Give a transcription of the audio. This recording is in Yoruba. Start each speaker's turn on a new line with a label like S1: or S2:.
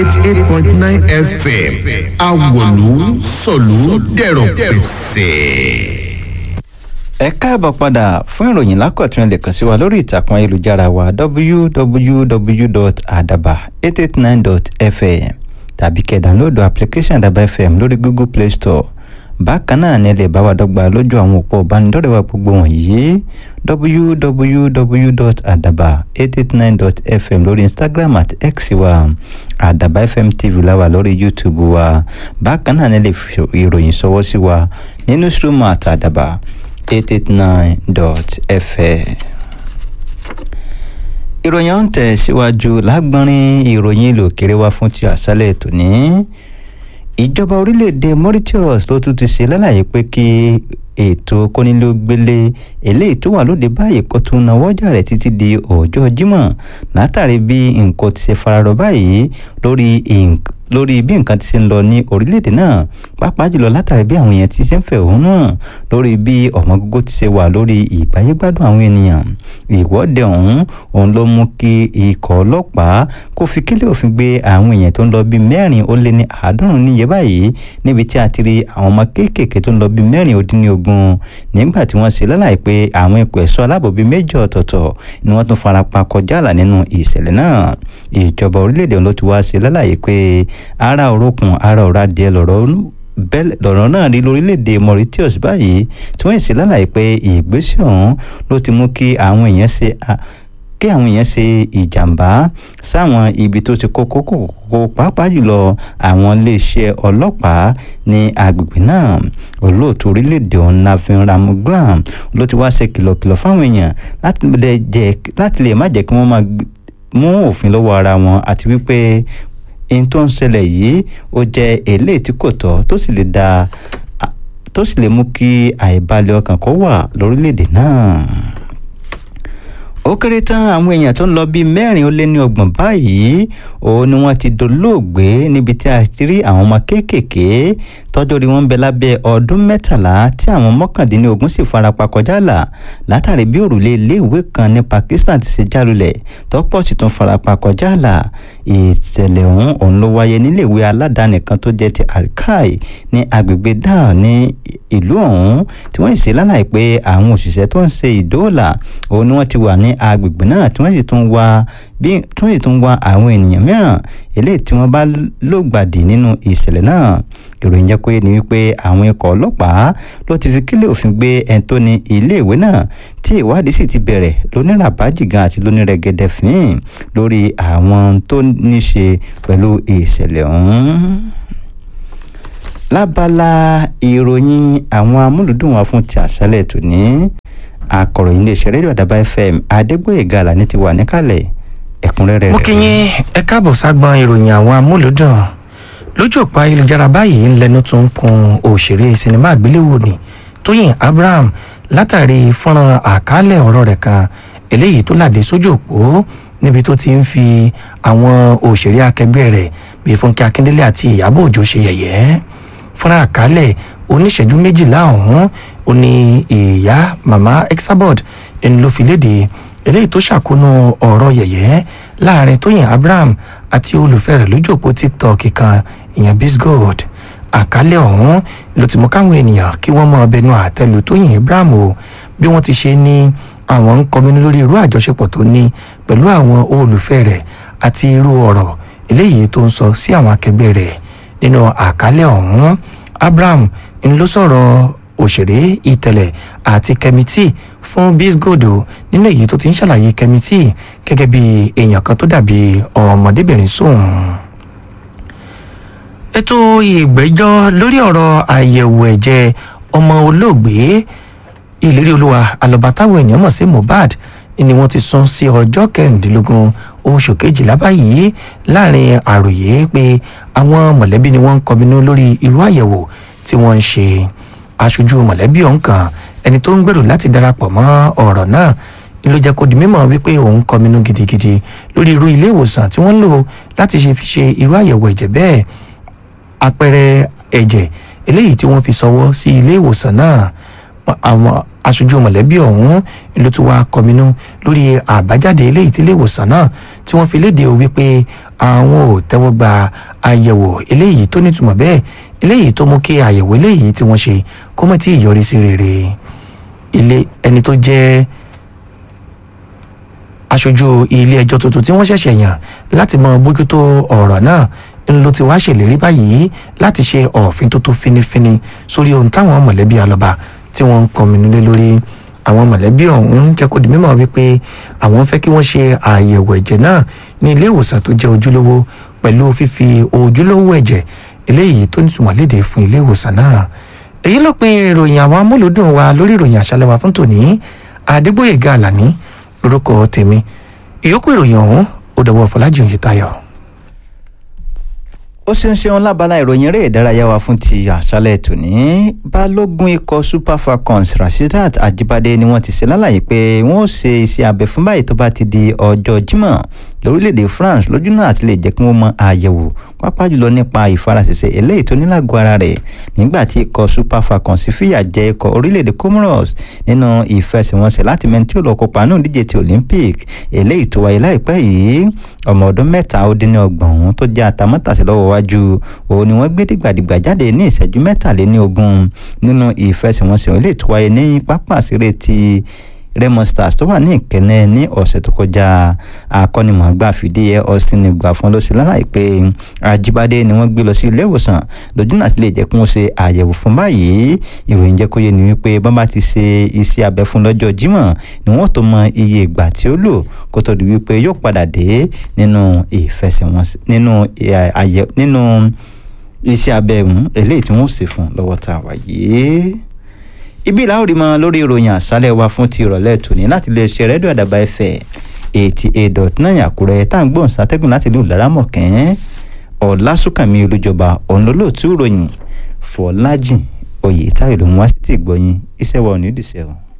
S1: eighty eight point nine fm awolu sọ̀lú dẹ̀rọ̀ pẹ̀sẹ̀
S2: ẹ káàbọ̀ padà fún ìròyìn lákọ̀tún ẹ lè kàn sí wa lórí ìtàkùn ayélujára wa www.adaba889.fm tàbí kẹ́ dánlóòdù application adaba fm lórí google play store bákan náà ni ẹ lè bá wa dọ́gba lójú àwọn òpó ìbánidọ́rẹ̀ẹ́ wa gbogbo wọ̀nyí www.adaba889.fm lórí instagram àti x wa adaba fm tv láwa lórí youtube wa bákan náà ni ẹ lè fi ìròyìn ṣọwọ́ sí wa ní newsroom àti adaba 889.fm. ìròyìn ọ̀hún tẹ̀ síwájú lágbọ́nrín ìròyìn ìlú òkèrè wá fún ti àṣálẹ̀ tòní. ìjọba orílẹ̀-èdè mauritius ló tún ti ṣe lálàyé pé kí ètò kónílógbélé eléyìí tó wà lóde báyìí kó tún náwó ọjà rẹ̀ títí di ọjọ́ jímọ̀ látàrí bí nǹkan ti ṣe fararọ báyìí lórí lórí bí nǹkan ti ṣe ń lọ ní orílẹ̀-èdè náà pàápàá jùlọ látàrí bí àwọn èèyàn ti ṣe ń fẹ̀hónú hàn lórí bí ọ̀mọ́gógó ti ṣe wà lórí ìgbáyégbádùn àwọn ènìyàn ìwọ́de ọ̀hún òun ló mú kí ikọ̀ ọlọ́pàá kó fi kílẹ̀ òfin gbé àwọn èèyàn tó ń lọ bí mẹ́rin ó lé ní àádọ́rùn níye báyìí níbi tí a ti rí àwọn ọmọ kéékèèké tó ń lọ bí mẹ́rin ó dín ní ogún nígbà tí wọ́n ṣe lálàyé pé àwọn ikọ̀ ẹ̀ṣọ́ aláàbò bíi méjì ọ̀tọ̀ọ̀tọ̀ ni wọ́n tún farapa kọjá àlà nínú ìṣẹ̀lẹ̀ náà ìjọba orílẹ̀-èdè ló ti wá ṣe lálàyé pé ara òrókùn ara òra díẹ̀ lọ̀rọ̀ bẹ́ẹ̀ lọ̀rọ̀ náà rí lórílẹ̀‐èdè mauritius báyìí tí wọ́n sì lálàyé pé ìgbésẹ̀ ọ̀hún ló ti mú kí àwọn èèyàn ṣe kí àwọn èèyàn ṣe ìjàmbá sáwọn ibi tó ti kókó kókó pàápàá jùlọ àwọn iléeṣẹ́ ọlọ́pàá ní agbègbè náà olóòtú orílẹ̀-èdè ọ̀hún navin ramuglam ló ti wá ṣe kìlọ̀kìlọ̀ fáwọn èèyàn láti lè má jẹ́ kí wọ́n máa mú òfin lọ́wọ́ ara wọn àti wípé ohun tó ń ṣẹlẹ̀ yìí ó jẹ́ eléyìí tí kò tọ́ tó sì lè da tó sì lè mú kí àìbalẹ̀ ọkàn kó wà lórílẹ̀‐èdè náà ó kéré tán àwọn èèyàn tó ń lọ bíi mẹ́rin ó lé ní ọgbọ̀n báyìí òun ni wọ́n ti dolóògbé níbi tí a ti rí àwọn ọmọ kéékèèké tọ́jọ́ rí wọ́n ń bẹ lábẹ́ ọdún mẹ́tàlá tí àwọn mọ́kàndínlógún sì farapa kọjá là látàrí bí òrùlé iléèwé kan ní Pakistan ti ṣe jálulẹ̀ tọ́pọ̀ sì tún farapa kọjá là ìṣẹ̀lẹ̀ ọ̀hún òun ló wáyé níléèwé aládàáni kan tó jẹ́ ti Alkai ní agbègbè dáà ní ìlú ọ̀hún tí wọ́n sì lálàyé pé àwọn òṣìṣẹ́ tó ń ṣe ìdóòlà òun ni wọ́n ti wà ní agbègbè náà tí wọ́n sì tún wá bí tí wọ́n sì tún wá àwọn ènìyàn mìíràn eléyìí tí wọ́n bá lògbàdì nínú ìṣẹ̀lẹ̀ náà ìròyìn jẹ́ pé ní wípé àwọn ikọ̀ ọlọ́pàá ló ti fi kílẹ̀ òfin gbé ẹni tó ní iléèwé náà tí ìwádìí sì ti bẹ̀rẹ̀ lóníràbájìgan àti lónírẹ̀gẹ̀dẹ̀ fín lórí àwọn tó ní ṣe pẹ̀lú ìṣẹ̀lẹ̀ ọ̀hún lábala ìròyìn àwọn amúlùdùn wa fún ti àṣálẹ̀ tòní akọ̀ròyìn iléeṣẹ́ rédíò àdàbà fm adégbòyèga àlàní ti wà níkàlẹ̀ ẹ̀kúnrẹ́rẹ́ rẹ̀.
S3: mo kí yín ẹ káàbọ̀ ságbọn ìròyìn àwọn amúlùdùn lójú òpó ayélujára báyìí ń lẹnu tó ń kun òṣèré sinimá àgbéléwò ni tóyìn abraham látàrí fọ́nrán àkálẹ̀ ọ̀rọ̀ rẹ̀ kan eléyìí tó làdé sójú òpó níbi tó ti ń fi àwọn òṣèré akẹgbẹ́ rẹ̀ bíi fúnkẹ́ akíndélé àti ìyábọ̀ òjó ṣe yẹ̀yẹ́ fúnra àkálẹ̀ oníṣẹ́jú méjìlá ọ̀hún ó ní ìyá mama exabod ẹni ló fi léde eléyìí tó ṣàkóónú ọ̀rọ̀ yẹ̀yẹ́ láàrin tóyìn abraham àti olùfẹ́ rẹ̀ lójú òpó tiktok kan ìyẹn bisgold àkálẹ̀ ọ̀hún ló ti mú káwọn ènìyàn kí wọ́n mọ ọbẹ̀ nu àtẹlù tóyìn abraham o bí wọ́n ti ṣe ní àwọn ń kọminú lórí irú àjọṣepọ̀ tó ní pẹ̀lú àwọn olùfẹ́ rẹ̀ àti irú ọ̀rọ̀ eléyìí tó ń sọ sí àwọn akẹgbẹ́ rẹ̀ nínú àkálẹ̀ ọ̀hún abraham ń ló sọ̀rọ̀ òṣèré ìtẹ̀lẹ̀ àti kẹ́mítì fún bisgodo nínú èyí tó ti ń ṣàlàyé kẹ́mítì gẹ́gẹ́ bí èèyàn kan tó dàbí ọmọdébìnrin sóun. ètò ìgbẹ́jọ́ lórí ọ̀rọ̀ àyẹ̀wò ẹ̀jẹ̀ ọmọ olóògbé ìlérí olúwa alọba táwọn èèyàn mọ̀ sí mohbad ni wọ́n ti sún sí ọjọ́ kẹrìndínlógún oṣù kejìlá báyìí láàrin àròyé pé àwọn mọ̀lẹ́bí ni wọ́n ń kọminú lórí irú àyẹ̀wò tí wọ́n ń ṣe aṣojú mọ̀lẹ́bí ọ̀hún kan ẹni tó ń gbèrò láti darapọ̀ mọ́ ọ̀rọ̀ náà ni ló jẹ́ kó di mímọ̀ wípé òun kọminú gidigidi lórí irú ilé ìwòsàn tí wọ́n ń lò láti ṣe fi ṣe irú àyẹ̀wò ẹ̀jẹ̀ bẹ́ẹ̀ àpẹẹrẹ ẹ̀jẹ̀ eléyìí tí wọ́n fi ṣọwọ́ sí ilé ìwòsàn náà àwọn aṣojú mọ̀lẹ́bí ọ̀hún ló ti wá kọminú lórí àbájáde eléyìí tí iléèwòsàn náà tí wọ́n fi léde o wípé àwọn ò tẹ́wọ́ gba àyẹ̀wò eléyìí tó nítumọ̀ bẹ́ẹ̀ eléyìí tó mú kí àyẹ̀wò eléyìí tí wọ́n ṣe kó mọ̀ tí ì yọrí sí rere ilé ẹni tó jẹ́ aṣojú ilé ẹjọ́ tuntun tí wọ́n ṣẹ̀ṣẹ̀ yàn láti mọ bójútó ọ̀rọ̀ náà ń ló ti wá ṣèlérí báyìí láti ṣe òfin tó tó finifini sórí ohun táwọn mọ̀lẹ́bí alọ́ba tí wọ́n ń kọminú lé lórí àwọn mọ̀lẹ́bí ọ̀hún jẹ́ kó di mímọ̀ wípé àwọn fẹ́ kí wọ́n ṣe àyẹ̀wò ẹ̀jẹ̀ náà ní ilé ìwòsàn tó jẹ́ ojúlówó pẹ̀lú fífi ojúlówó ẹ̀jẹ̀ eléyìí tó nítumọ̀ léde fún ilé ìwòsàn náà èyí ló pin ìròyìn àwọn amúlùdùn wa lórí ìròyìn àṣálẹ́ wa fún tòní Adégbóyèga Àlàní lórúkọ tèmi ìyókù ìròyìn ọ̀hún ó dọwọ́ Fọlájì Oyètáyọ̀.
S2: ó ṣeun ṣeun lábala ìròyìn eré ìdárayá wa fún ti àṣálẹ́ tòní balógun ikọ̀ super falcons rasheedat ajibade ni wọ́n ti ṣe lálàyé pé wọ́n ó ṣe iṣẹ́ abẹ fún báyìí tó bá ti di ọjọ́ jímọ̀ lórílẹ̀‐èdè france lójú náà àti lè jẹ́ kí wọ́n mọ àyẹ̀wò pápá jùlọ nípa ìfarasẹ̀sẹ̀ eléyìí tó nílágọ̀ ara rẹ̀ nígbà tí ikọ̀ super falcons fìyà jẹ ikọ̀ orílẹ̀‐èdè comoros nínú ìfẹsẹ̀wọnsẹ̀ láti mẹ́ni tí ó lọ kópa náà díje ti olympic eléyìí tó wáyé láìpẹ́ yìí ọmọ ọdún mẹ́ta ó dín ní ọgbọ̀n ọ̀hún tó jẹ́ àtàmọ́tàsí lọ́wọ́ wájú òun ni wọ́n gbé dìgbàdìgbà jáde ní ìṣẹ́jú mẹ́tàléní ogún nínú ìfẹsẹ̀wọnsẹ̀ eléyìí tó wáyé ní pápá àṣírẹ́ ti Raymond Stars tó wà ní ìkẹ́nẹ́ ní ọ̀sẹ̀ tó kọjá akọ́nimọ̀ọ́gbà fìdíhẹ Austin ìgbà fún ló ṣe lálàyé pé Ajíbádé ni wọ́n gbé lọ sí ilé ìwòsàn lójú náà ti lè jẹ́ kí wọ́n ṣe àyẹ̀wò fún báyìí ìròyìn jẹ́ kó yé ni wípé bọ́n bá ti ṣe iṣẹ́ abẹ fún lọ́jọ́ Jímọ̀ ni wọ́n tó mọ iye ìgbà tí ó lò kó tó di wípé yóò padà dé nínú ìfẹsẹ̀wọnsẹ̀ nínú àyẹ̀ nínú iṣẹ́ abẹ ọ̀hún eléyìí tí wọ́n ṣe fún lọ́wọ́ tá a wà yìí ibi ìlà òrì mọ lórí ìròyìn àṣálẹ́ wa fún ti ìrọ̀lẹ́ tòní láti lè ṣe rẹ́díò àdàbà ẹ̀fẹ̀ eighty eight dot nine àkúrẹ́ tá à ń gbóhùn sátẹ́gùn láti ìlú laramọ̀kẹ́ ọ̀làsùnkànmí olújọba ọ̀nlọ́lọ́ọ̀tún ìròyìn fọlájìn oyè táyọ̀ ló ń wá sí ti gbọ́yìn iṣẹ́ wa ò ní ìdìṣẹ́ o.